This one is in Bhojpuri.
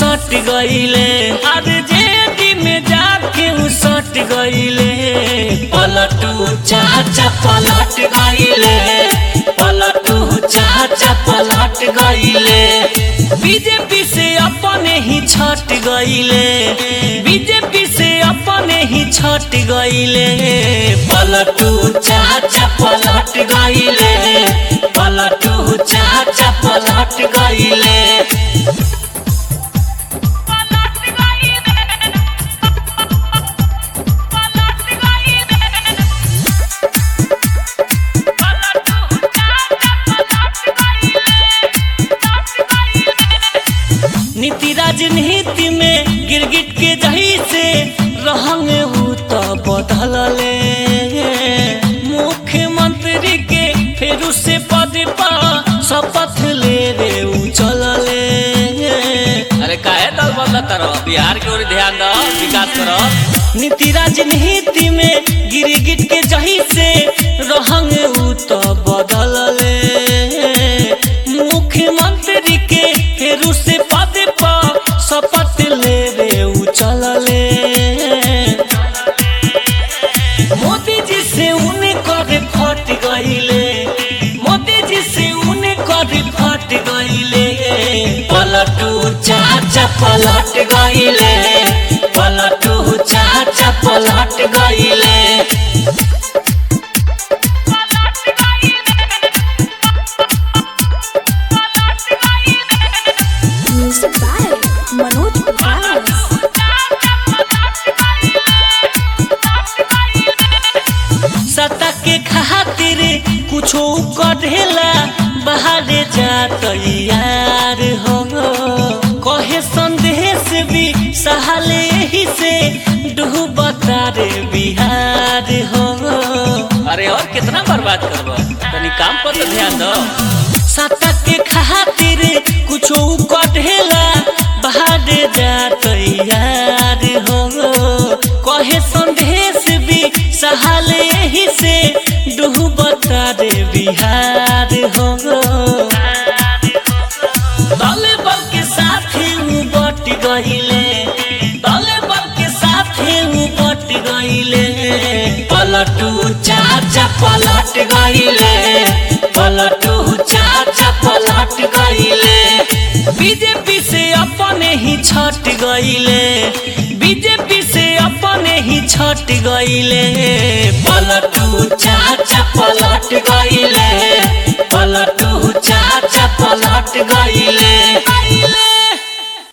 सट गईले अरे जेडी में जाके उ सट गईले पलटू चाचा पलट गईले पलटू चाचा पलट गईले बीजेपी से अपने ही छट गईले बीजेपी से अपने ही छट गईले पलटू चाचा पलट गईले पलटू चाचा पलट गईले नीति राजनीति में गिरगिट के जही से रहंग उ तो बदलले मुख्यमंत्री के फेरू से पद पर शपथ ले रे उ चलले अरे काहे दल बदला तारो बिहार के ओर ध्यान दो विकास करो नीति राजनीति में गिरगिट के जही से रहंग उ तो बदलले मुख्यमंत्री के फेरू से पद पर शपथ ले रे उ चलले मोदी जी से उन्हें कर फट गईले मोदी जी से उन्हें कर फट गईले पलटू चाचा पलट गईले पलटू चाचा पलट गईले Music by Manoj Vikas. सत्ता के खातिर कुछो कढ़ेला बाहर जात यार हो कहे संदेश भी सहले ही से डूबता रे बिहार हो अरे और कितना बर्बाद करबो तनी काम पर तो ध्यान दो सत्ता के खातिर कुछो कढ़ेला बाहर जात यार हो कहे संदेश भी सहले ही से डूबता रे बिहार हो दल बल के साथ उ बट गईले दल बल के साथ उ बट गईले पलटू चाचा पलट गईले पलटू चाचा पलट गईले बीजेपी से अपने ही छट गईले बीजेपी से अपने ही छट गईले पलटू चाचा पलट गईले